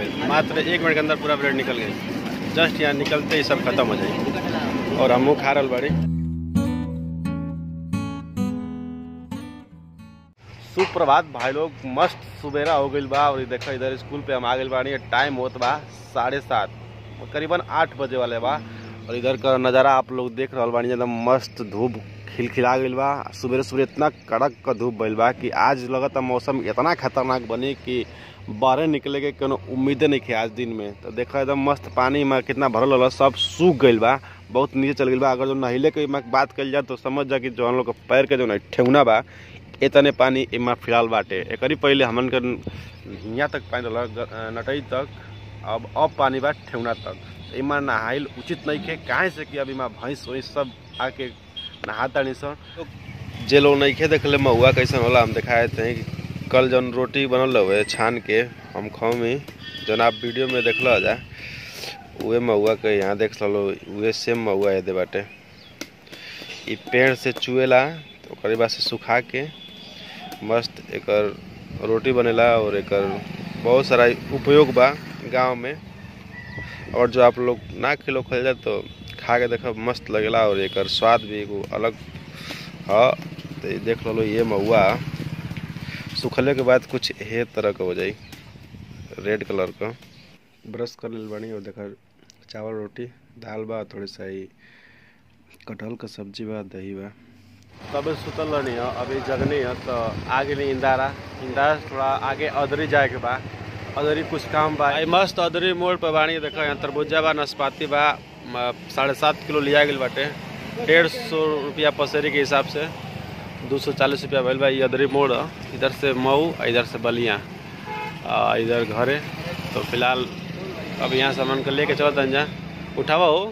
गई मात्र एक मिनट के अंदर पूरा ब्रेड निकल गई जस्ट यहाँ निकलते ही सब खत्म हो जाए और हमू खा रहल बाड़ी सुप्रभात भाई लोग मस्त सुबेरा हो गईल बा और ये देखो इधर स्कूल पे हम आ गइल बानी टाइम होत बा साढ़े सात करीबन आठ बजे वाले बा और इधर का नज़ारा आप लोग देख रहल बानी एकदम मस्त धूप खिलखिला गइल बा सुबेरे सुबेरे इतना कड़क का धूप भइल बा कि आज लगत मौसम इतना खतरनाक बनी कि बाहर निकले के कोनो उम्मीदे नहीं खे आज दिन में तो देखो एकदम मस्त पानी में कितना भरल होला सब सूख गइल बा बहुत नीचे चल गइल बा अगर जो नहिले के में बात कल जाए तो समझ जा कि जो हम लोग के पैर के जो ना ठेहुना बा इतने पानी इमा फिलहाल बाटे एकरी पहले हमन के हियाँ तक पानी रहल नटई तक अब अब पानी बा ठेहुना तक इमा नहाइल उचित नहीं खे काहे से कि अभी माँ भैंस वैंस सब आके नहाता नहीं सन जे लोग नहीं खे देखले महुआ कैसन होला हम दिखाए थे कि कल जौन रोटी बनल हुए छान के हम खमी जौन आप वीडियो में देखल जा उहे महुआ के यहाँ देख लो उहे सेम महुआ दे बाटे ई पेड़ से चुएला तो ओकरे बाद से सुखा के मस्त एकर रोटी बनेला और एकर बहुत सारा उपयोग बा गांव में और जो आप लोग ना खिलो खल जाए तो खा के देखो मस्त लगेला और एकर स्वाद भी एगो अलग ह तो ये देख लो ये महुआ सुखले के बाद कुछ हे तरह का हो जाई रेड कलर का ब्रश कर लेल बानी और देखा चावल रोटी दाल बा थोड़ी सा ही कटहल का सब्जी बा दही बा तबे सुतल रहनी है अभी जगनी है तो आगे नहीं इंदारा इंदारा से थोड़ा आगे अदरी जाए के बा अदरी कुछ काम बा आई मस्त अदरी मोड़ पे बानी देखो यहाँ तरबूजा बा नाशपाती बा म- साढ़े सात किलो लिया गई बाटे डेढ़ सौ रुपया पसेरी के हिसाब से दो सौ चालीस रुपया भइल बा ये अदरी मोड़ ह। इधर से मऊ आ इधर से बलिया आ, इधर घरे तो फिलहाल अब यहाँ सामान को लेके चलत जा उठावा हो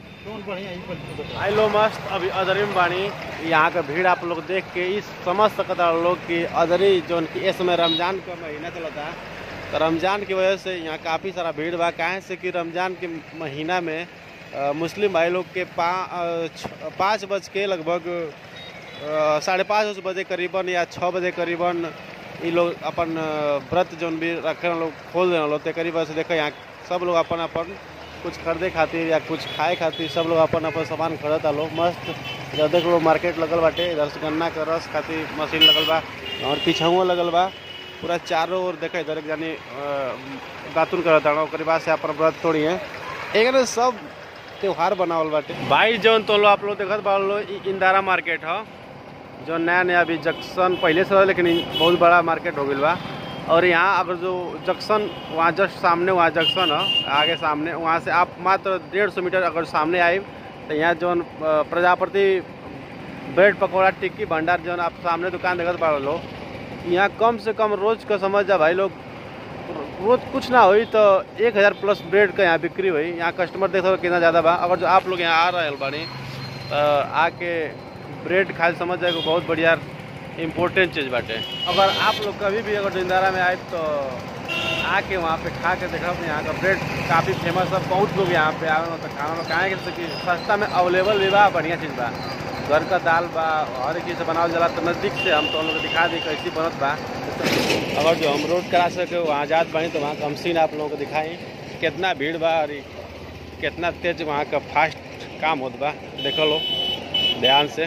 आई लो मस्त अभी अदरी में बानी यहाँ का भीड़ आप लोग देख के इस समझ सकता लोग कि अदरी जो कि इस समय रमजान का महीना चलता है तो रमजान की वजह से यहाँ काफ़ी सारा भीड़ बा काहे से कि रमजान के महीना में अ, मुस्लिम भाई लोग के पा अ, छ- पाँच बज के लगभग अ, साढ़े पाँच बजे करीबन या छः बजे करीबन ये लोग अपन अ, व्रत जौन भी रखे लोग खोल देना लोग तेकरी वजह से देखो यहाँ सब लोग अपन अपन कुछ खरीदे खातिर या कुछ खाए खातिर सब लोग अपन अपन सामान खरीदता लोग मस्त इधर देख लो मार्केट लगल बाटे इधर से गन्ना के रस खातिर मशीन लगल बा और पीछहुआ लगल बा पूरा चारों ओर देखा इधर एक जानी दातुन करता ओकरे बाद से अपन व्रत तोड़ी है एक ना सब त्योहार बनावल बाटे भाई जौन तो लो आप लोग देखत बा लो इ इंदारा मार्केट ह जो नया नया अभी जंक्शन पहले से रहा लेकिन इ बहुत बड़ा मार्केट हो गई बा और यहाँ अगर जो जंक्शन वहाँ जस्ट सामने वहाँ जंक्शन है आगे सामने वहाँ से आप मात्र डेढ़ सौ मीटर अगर सामने आए तो यहाँ जौन अ, प्रजापति ब्रेड पकौड़ा टिक्की भंडार जौन आप सामने दुकान देखत पा लो यहाँ कम से कम रोज का समझ जा भाई लोग रोज कुछ ना हुई तो एक हज़ार प्लस ब्रेड का यहाँ बिक्री हुई यहाँ कस्टमर देखो कितना ज़्यादा बा अगर जो आप लोग यहाँ आ रहे बानी तो आके ब्रेड खाए समझ जाए बहुत बढ़िया इम्पोर्टेंट चीज़ बाटे अगर आप लोग कभी भी अगर जिंदारा में आए तो आके वहाँ पे खा के देखो यहाँ का ब्रेड काफ़ी फेमस है बहुत लोग यहाँ पे आवे तो खाना में काहे के कि सस्ता में अवेलेबल भी बा बढ़िया चीज़ बा घर का दाल बा हर एक चीज़ से बनावल जाला तो नज़दीक से हम तो हम लोग को दिखा दी कैसी बनत बा अगर जो हम रोड करा सके वहाँ जात बानी तो वहाँ का हम सीन आप लोगों को दिखाई कितना भीड़ बा और ई कितना तेज वहाँ का फास्ट काम होत बा देख लो ध्यान से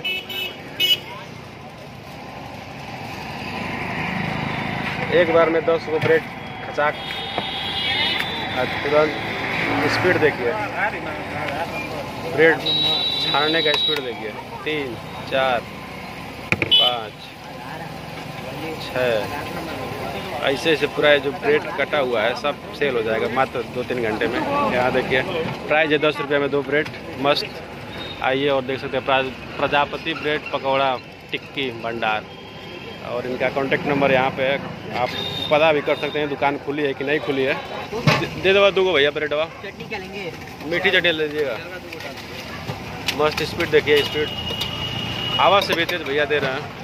एक बार में दस गो ब्रेड खचाक और तुरंत स्पीड देखिए ब्रेड छानने का स्पीड देखिए तीन चार पाँच छः ऐसे ऐसे पूरा जो ब्रेड कटा हुआ है सब सेल हो जाएगा मात्र दो तीन घंटे में यहाँ देखिए प्राइस है दस रुपये में दो ब्रेड मस्त आइए और देख सकते हैं प्रा- प्रजापति ब्रेड पकौड़ा टिक्की भंडार और इनका कॉन्टेक्ट नंबर यहाँ पे है आप पता भी कर सकते हैं दुकान खुली है कि नहीं खुली है दे- दे दो दो भैया ब्रेडवा चटनी क्या लेंगे मीठी चटनी ले लीजिएगा मस्त स्पीड देखिए स्पीड हवा से भी तेज भैया दे रहे हैं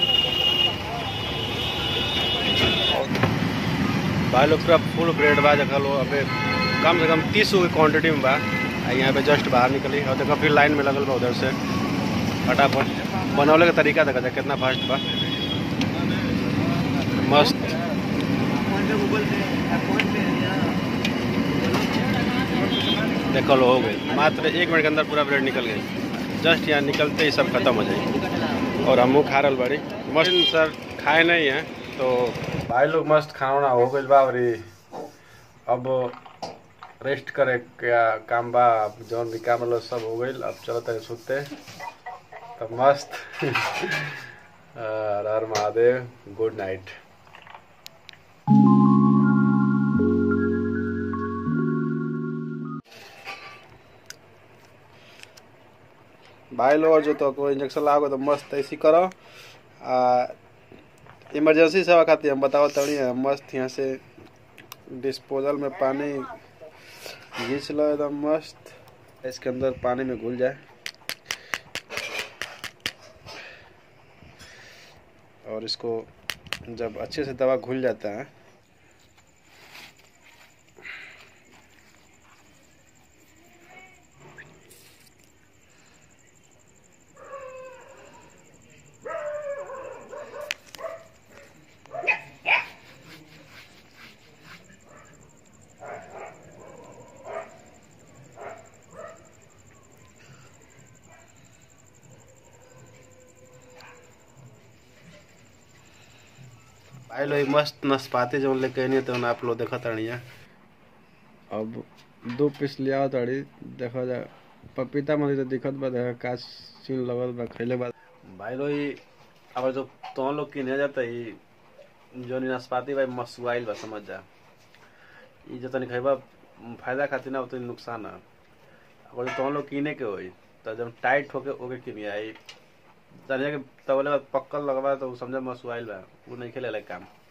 भाई लोग पूरा फुल ब्रेड बा देखा लो अबे कम से कम तीस गो क्वान्टिटी में बा आ यहाँ पे जस्ट बाहर निकली और देखो फिर लाइन में लगल बा उधर से फटाफट बनौले का तरीका देखा जाए कितना फास्ट बा मस्त PhonePe Google Pay PhonePe देखो लो हो गई मात्र एक मिनट के अंदर पूरा ब्रेड निकल गई जस्ट यहाँ निकलते ही सब खत्म हो जाए और हमू खा रहा बाड़ी मस्त सर खाए नहीं है तो भाई लोग मस्त खाना वाना हो गई बा और ई अब रेस्ट करे क्या काम बा जौन भी काम रहा सब हो गई अब चलो तक सुते तो मस्त हर हर महादेव गुड नाइट भाई लोग जो तो कोई इंजेक्शन लागो तो मस्त ऐसी करो आ इमरजेंसी सेवा खातिर हम बताओ तड़ी मस्त यहाँ से डिस्पोजल में पानी घींच लो एकदम मस्त इसके अंदर पानी में घुल जाए और इसको जब अच्छे से दवा घुल जाता है भाई लोग मस्त नाशपाती जो लेके नहीं तो आप लोग देखा ताड़ी अब दो पीस लिया ताड़ी देखा जा पपीता मरी तो दिखत बा देखा का सीन लगल बा खैले बाद भाई लोग ई अब जो तो लोग किने जाता ई जो नाशपाती भाई मसुआइल बा समझ जा ई जो तनी खैबा फायदा खातिर ना उतनी नुकसान है अगर तो लोग किने के होई तो जब टाइट होके ओके किने आई जानिए कि तबले पक्कल लगवा तो समझ मसुआइल बा वो नहीं खेले काम